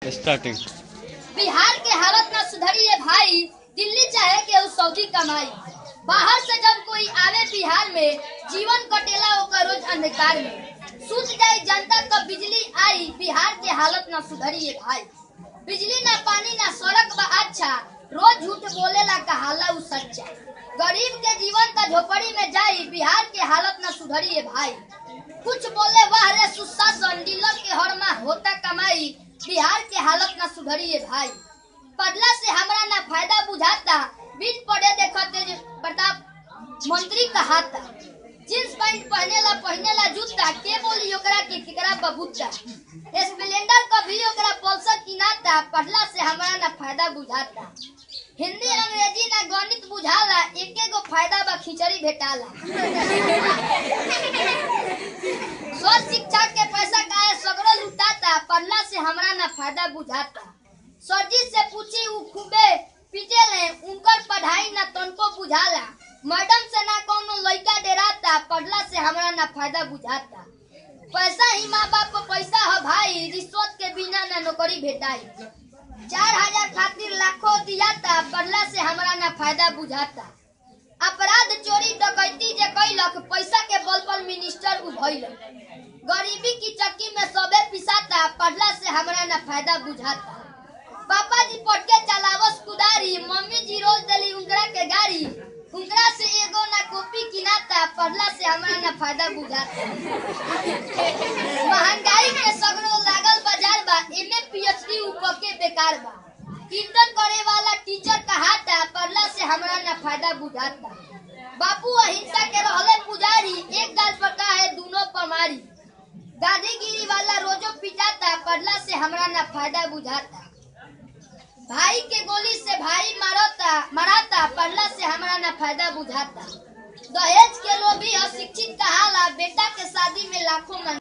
starting Bihar के हालत न सुधरी है भाई दिल्ली चाहे के उस सऊदी कमाई बाहर से जब कोई आवे बिहार में जीवन कटेला ओकर रोज अंधकार में सूझ जाए जनता कब बिजली आई बिहार के हालत न सुधरी है भाई बिजली ना पानी ना सड़क बा अच्छा रोज झूठ बोलेला कहाला उ सच्चा गरीब के जीवन का झोपड़ी में जाई बिहार के हालत न सुधरी है भाई कुछ बोले वाह रे सुशासन डीलर के हर माह होता कमाई बिहार के हालत न सुधरी है भाई पदला से हमरा ना फायदा बुझाता बीच पड़े देखते जे प्रताप मंत्री कहाता जींस पैंट पहने ला पहने ला जूता के बोली ओकरा के केकरा बबूता स्प्लेंडर कभी ओकरा पल्सर किनाता पढ़ला से हमरा ना फायदा बुझाता हिंदी अंग्रेजी ना गणित बुझाला एके गो फायदा बा खिचड़ी भेटाला स्वस्थ शिक्षा के पैसा काहे सगरो लुटाता पढ़ला से हमरा ना फायदा बुझाता सरजी से पूछी उ खूबे पीटे ले उनकर पढ़ाई ना तनको बुझाला मैडम से ना कोनो लइका डराता पढ़ला से हमरा ना फायदा बुझाता पैसा ही माँ बाप को पैसा है भाई रिश्वत के बिना ना नौकरी भेटाई चार हजार खातिर लाखों दियाता पढ़ला से हमरा ना फायदा बुझाता अपराध चोरी डकैती जे कैलक पैसा के बल पर मिनिस्टर उभैल गरीबी की चक्की में सबे पिसाता पढ़ला से हमरा ना फायदा बुझाता पापा जी पढ़ के चलावस कुदारी मम्मी जी रोज देली उनकरा के गाड़ी उनकरा से एगो ना कॉपी किनाता पढ़ला से हमरा ना फायदा बुझाता महंगाई के सगरो लागल बाजार बा एमे पीएचडी ऊपर के बेकार बा कीर्तन करे वाला टीचर कहाता पढ़ला से हमरा ना फायदा बुझाता बापू अहिंसा के रहले पुजारी एक गाल पर का है दोनों पमारी दादीगिरी वाला रोजो पिटाता पढ़ला से हमरा ना फायदा बुझाता भाई के गोली से भाई मारता मराता पढ़ला से हमरा ना फायदा बुझाता दहेज के लोभी अशिक्षित कहाला बेटा के शादी में लाखों मन